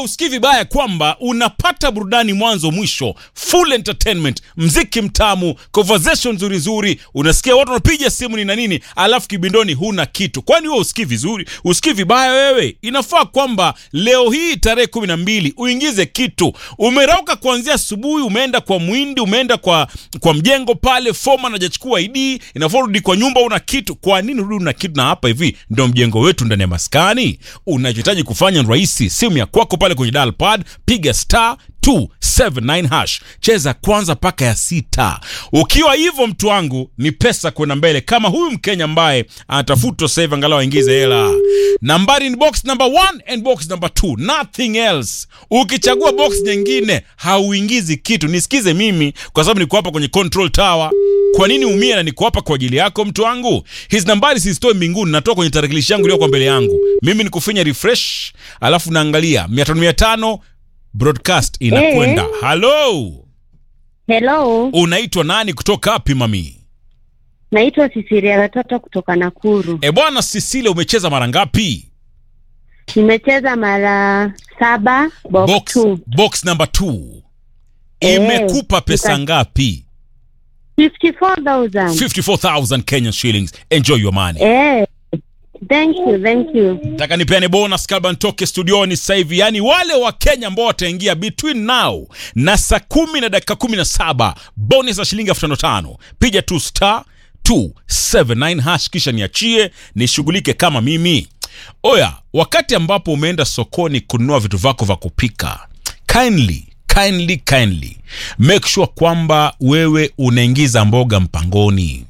usikii vibaya kwamba unapata burudani mwanzo mwisho, full entertainment, mziki mtamu, conversation nzuri nzuri, unasikia watu wanapiga simu ni na nini, alafu kibindoni huna kitu. Kwani wewe usikii vizuri? Usikii vibaya wewe? Inafaa kwamba leo hii tarehe kumi na mbili uingize kitu. Umerauka kuanzia asubuhi, umeenda kwa mwindi, umeenda kwa kwa mjengo pale, foma najachukua ID, inafaa urudi kwa nyumba, una kitu. Kwa nini urudi una kitu? Na hapa hivi ndio mjengo wetu ndani ya maskani. Unachohitaji kufanya ni rahisi, simu ya kwako pale kwenye dial pad, piga star 279 hash, cheza kwanza mpaka ya sita. Ukiwa hivyo, mtu wangu, ni pesa kwenda mbele, kama huyu Mkenya ambaye anatafutwa sasa hivi, angalau aingize hela. Nambari ni box number 1 and box number 2, nothing else. Ukichagua box nyingine hauingizi kitu. Nisikize mimi, kwa sababu niko hapa kwenye control tower. Kwa nini umie na niko hapa kwa ajili yako mtu wangu? Hizi nambari sizitoe mbinguni, natoa kwenye tarakilishi yangu iliyo kwa mbele yangu. Mimi ni kufinya refresh, alafu naangalia 500 500 broadcast inakwenda. Halo, Hello, unaitwa nani kutoka wapi mami? naitwa Sisiria Watoto kutoka Nakuru. E bwana Sisile, umecheza mara ngapi? Nimecheza mara saba box, Box, two. box number 2 Eh, imekupa pesa nika- ngapi? 54,000. 54000 Kenyan shillings. Enjoy your money. Eh, thank you, thank you. Nataka nipeane bonus kabla nitoke studioni sasa hivi, yaani wale wa Kenya ambao wataingia between now na saa kumi na dakika kumi na saba bonus ya shilingi elfu tano tano. Piga tu star 279 hash kisha niachie nishughulike kama mimi. Oya, wakati ambapo umeenda sokoni kununua vitu vyako vya kupika, kindly kindly kindly make sure kwamba wewe unaingiza mboga mpangoni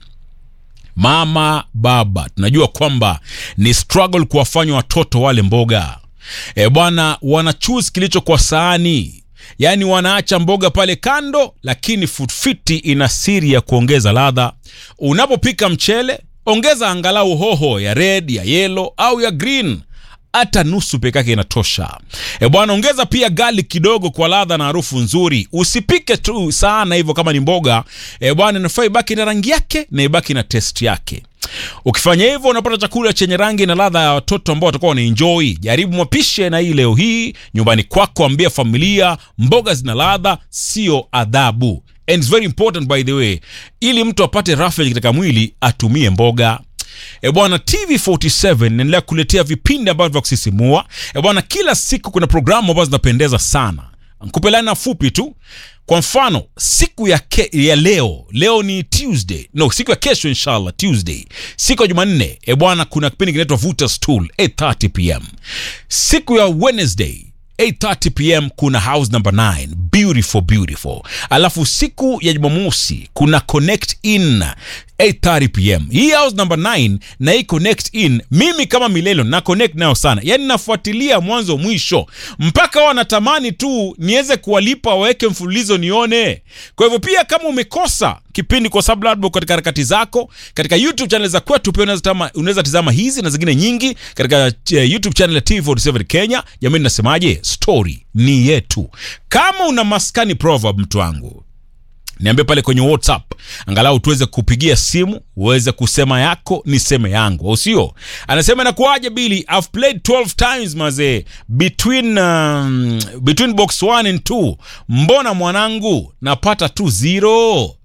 mama baba tunajua kwamba ni struggle kuwafanya watoto wale mboga e bwana wana choose kilicho kwa saani yaani wanaacha mboga pale kando lakini food fiti ina siri ya kuongeza ladha unapopika mchele ongeza angalau hoho ya red ya yellow au ya green hata nusu peke yake inatosha. E bwana, ongeza pia gali kidogo kwa ladha na harufu nzuri. Usipike tu sana hivyo kama ni mboga. E bwana, inafaa ibaki na rangi yake na ibaki na test yake. Ukifanya hivyo unapata chakula chenye rangi na ladha ya watoto ambao watakuwa wanaenjoy. Jaribu mapishe na hii leo hii nyumbani kwako, ambia familia mboga zina ladha, sio adhabu. And it's very important by the way, ili mtu apate roughage katika mwili atumie mboga. E bwana, TV47 inaendelea kuletea vipindi ambavyo vya kusisimua. E bwana, kila siku kuna programu ambazo zinapendeza sana. Nikupe laina fupi tu. Kwa mfano, siku ya, ke, ya leo, leo ni Tuesday. No, siku ya kesho inshallah Tuesday. Siku ya Jumanne, e bwana, kuna kipindi kinaitwa Vuta Stool 8:30 pm. Siku ya Wednesday 8:30 pm kuna house number 9 beautiful beautiful alafu siku ya jumamosi kuna connect in 8:30 pm hii house number 9 na hii connect in mimi kama milelo na connect nayo sana yani nafuatilia mwanzo mwisho mpaka wanatamani tu niweze kuwalipa waweke mfululizo nione kwa hivyo pia kama umekosa kipindi kwa sababu labda uko katika harakati zako katika youtube channel za kwetu pia unaweza tama- unaweza tizama hizi na zingine nyingi katika eh, youtube channel ya tv47 kenya jamani nasemaje story ni yetu kama una maskani proverb mtu wangu niambie pale kwenye whatsapp angalau tuweze kupigia simu uweze kusema yako niseme yangu au sio anasema inakuwaje bili i've played 12 times mazee between um, between box 1 and 2 mbona mwanangu napata tu zero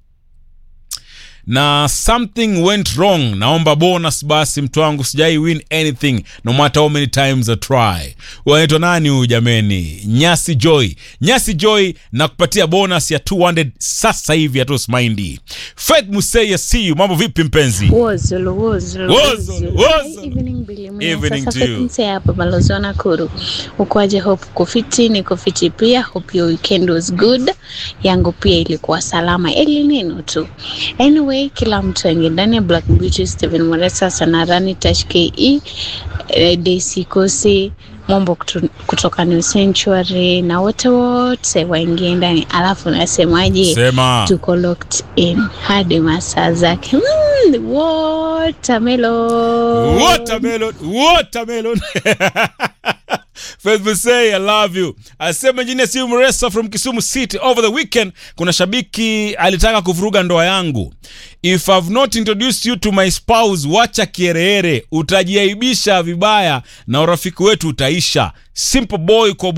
na something went wrong naomba bonus basi mtu wangu sijai win anything no matter how many times I try wanaitwa nani huyu jameni nyasi joy nyasi joy na kupatia bonus ya 200 sasa hivi atusmaindi faith musei see you mambo vipi mpenzi Wozulu, wozulu, Wozulu, wozulu. Hi, evening Billy Mwina. Evening Sasa to you. Fetinse hapa balozi wa Nakuru. Ukoaje? Hope kufiti, niko fiti pia. Hope your weekend was good. Yangu pia ilikuwa salama, eli neno tu. Anyway, kila mtu aingie ndani ya Black Beauty, Steven Moresa, Sanarani, Tash KE, eh, Daisy Kosi, Mombo kutu- kutoka New Sanctuary na wote wote waingie ndani, alafu nasemaje? sema tuko locked in hadi masaa zake mm, watermelon. watermelon watermelon Faith Musei, I love you. Asema jini si Mresa from Kisumu City. Over the weekend, kuna shabiki alitaka kuvuruga ndoa yangu. If I've not introduced you to my spouse, wacha kiereere, utajiaibisha vibaya na urafiki wetu utaisha. Simple boy kwa